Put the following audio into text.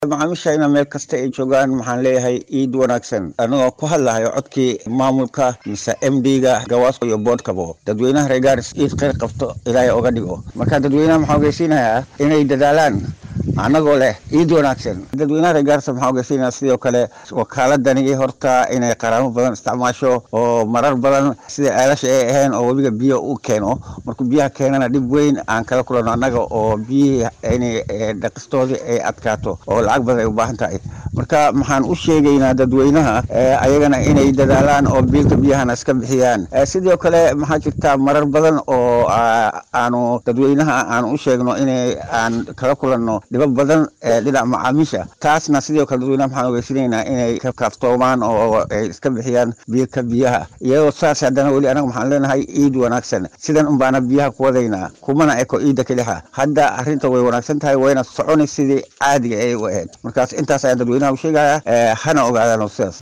macaamiishayna meel kasta ay joogaan waxaan leeyahay iid wanaagsan anigoo ku hadlahayo codkii maamulka mise m d ga gawaasko iyo boodhkabo dadweynaha reer gaaris iid kheyr qabto ilaahay oga dhigo marka dadweynaha maxaa ogeysiinayaa inay dadaalaan anagoo leh iid wanaagsan dadweynaha reer gaarisa maxaa ogeysiinaya sidoo kale wakaaladani horta inay qaraamo badan isticmaasho oo marar badan sida aalasha ay ahayn oo webiga biyo u keeno markuu biyaha keenana dhib weyn aan kala kulano annaga oo biyihii inay dhaqistoodii ay adkaato oo lacag badan ay u baahan tahay marka maxaan u sheegaynaa dadweynaha ayagana inay dadaalaan oo biilka biyahana iska bixiyaan sidoo kale maxaa jirta marar badan oo aanu dadweynaha aan u sheegno inay aan kala kulanno dhibab badan dhinaca macaamiisha taasna sidoo kale dadweynaha maxaan ogeysinaynaa inay ka kaaftoomaan oo ay iska bixiyaan biilka biyaha iyadoo saas haddana weli anaga maxaan leenahay iid wanaagsan sidan unbaana biyaha ku wadaynaa kumana eko iidda kelixa hadda arrinta way wanaagsan tahay wayna soconay sidii caadiga ay u ahayd markaas intaas ayaan dadweynaha u sheegaya hana ogaadaan sidaas